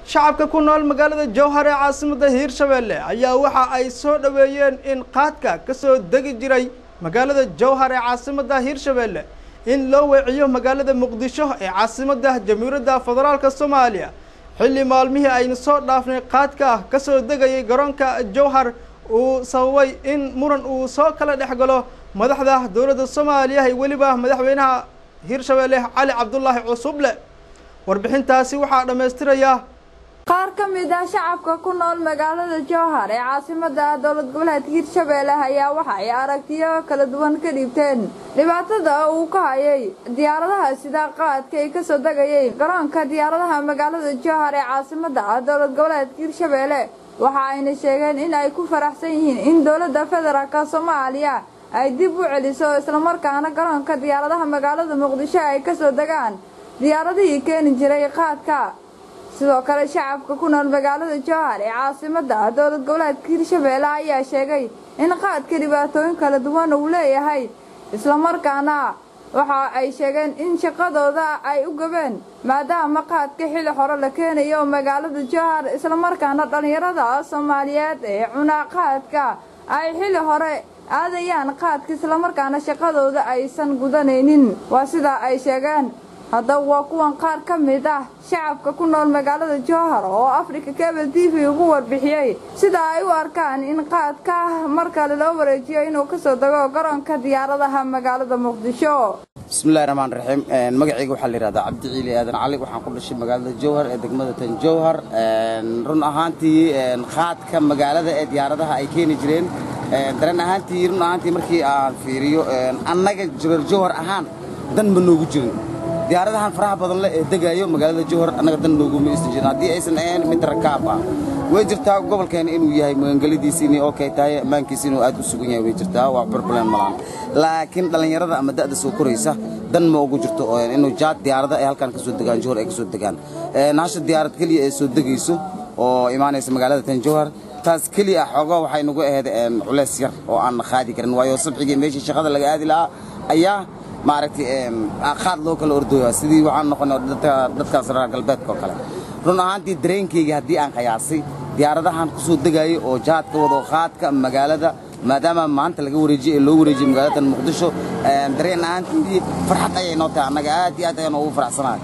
shacabka ku nool magaalada jowhar ee caasimadda hiirshabeelle ayaa waxa ay soo dhoweeyeen in qaadka ka soo degi jiray magaalada jowhar ee caasimadda hiirshabeelle in loo weeciyo magaalada muqdisho ee caasimadda jamhuuriyadda federaalka soomaaliya xilli maalmihii aynu soo dhaafnay qaadka ah ka soo degayay garoonka jowhar uu sababay in muran uu soo kala dhex galo madaxda dowladda soomaaliya iyo weliba madaxweynaha hiirshabeelle cali cabdulaahi cusuble warbixintaasi waxaa dhammaystiraya qaar ka mid ah shacabka ku nool magaalada jowhar ee caasimada dowlad goboleedka hiirshabeelle ayaa waxa ay aragtiyo kala duwan ka dhiibteen dhibaatada uu ka hayay diyaaradaha sida qaadka ay kasoo degayay garoonka diyaaradaha magaalada jowhar ee caasimada dowlad goboleedka hiirshabeelle waxa ayna sheegeen in ay ku faraxsan yihiin in dowladda federaalk soomaaliya ay dib u celiso islamarkaana garoonka diyaaradaha magaalada muqdisho ay kasoo degaan diyaaradihii keeni jiray qaadka sidoo kale shacabka ku nool magaalada jowhar ee caasimada dowlad goboleedka hiirshabeelle ayaa sheegay in qaadka dhibaatooyin kala duwan uu leeyahay islamarkaana waxa ay sheegeen in shaqadooda ay u gabeen maadaama qaadka xili hore la keenayo magaalada jowhar islamarkaana dhallinyarada soomaaliyeed ee cunaa qaadka ay xili hore aadayaan qaadka islamarkaana shaqadooda aysan gudanaynin waa sidaa ay sheegeen haddaba waa kuwan qaar ka mid ah shacabka ku nool magaalada jowhar oo africa cable t v ugu warbixiyey sida ay u arkaan in qaadka mar kale loo wareejiyo inuu kasoo dego garoonka diyaaradaha magaalada muqdisho bismillahi raxmaan raxiim magacayga waxaa la yihahdaa cabdi ciili aadan cali waxaan ku dhashay magaalada jowhar ee degmada tan jowhar run ahaantii qaadka magaalada ee diyaaradaha ay keeni jireen dareen ahaantii run ahaantii markii aan fiiriyo annaga reer jowhar ahaan dan ma noogu jirin diyaaradahan faraha badan leh ee degaayo magaalada jowhar annaga dan nooguma isan jirin haddii aysan ahayn mid rakaab ah way jirtaa gobolkeena inuu yahay magangelidiisi inay okay tahay ammaankiisa inuu aad u sugan yahay way jirtaa waa problem malaan laakiin dhallinyarada ama da'da soo koraysa dan ma ugu jirto inuu jaad diyaarada ay halkan ka soo degaan jowhar ay ka soo degaan hasha diyaarad keliya ee soo degayso oo imaanaysa magaalada tan jowhar taas keliya ah xoogaa waxay nagu ahayd culays yar oo aan qaadi karin waayo sabxigii meeshii shaqada laga aadi lahaa ayaa maaragtay qaad loo kala ordooya sidii waxaan noqonay dadkaas reer galbeedka oo kale run ahaantii dareenkayga haddii aan qiyaasay diyaaradahan ku soo degaayay oo jaadka wado qaadka magaalada maadaama maanta laga wareejiyey ee loo wareejiyey magaalada muqdisho dareen ahaantii farxad ayay noo tahay annaga aad iyo aad ayaan ugu faraxsanahay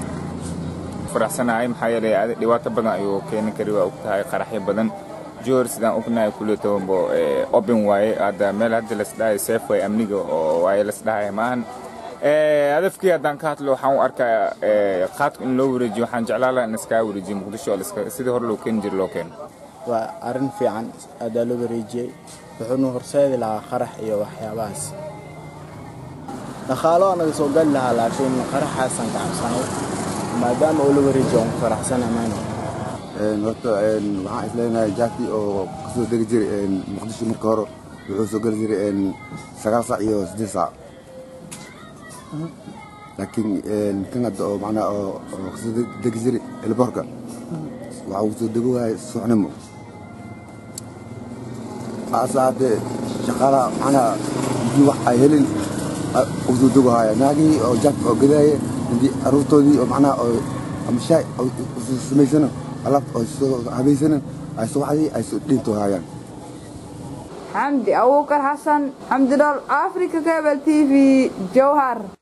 faraxsanahay maxaa yeelay dhibaato badan ayuu keeni kari waa og tahay qaraxyo badan jowhar sidaan ognahay kuleetobo open waaye hadda meel hadda lasdhahay safe way amniga oo waaye lasdhahay maahan hadafkii haddaan ka hadlo waxaan u arkaa qaadku in loo wareejiyo waxaan jeclaan lahaa in iskaga wareejiyo muqdisho oo sidii hore loo keeni jira loo keeno waa arrin fiican adaa loo wareejiyey wuxuuna horseedi lahaa qarax iyo waxyaabahaas dhaqaalo anaga soo gali lahaa laakiin qaraxaasaan ka cabsanay maadaama uu la wareejiyo aan ku faraxsana mayno horta waxaan isleenahay jaaki oo kasoo degi jiray muqdisho marka hore wuxuu soo geli jiray sagaal saac iyo siddeed saac laakiin kan hadda oo macnaa oo kasoo degi jiray elboorka waxa uu soo dego waayay suuxnimo ase haddee shaqaalaha macnaa hadii wax ay helin uu soo dego haya naagihii oo jaaki oo gadaaya hadii aruurtoodii oo macnaa oo ama shaay samaysana alaabta oo soo habaysanan ay subaxdii ay soo dhiinto hayaan xamdi abuukar xasan xamdi dhol africa cable t v jowhar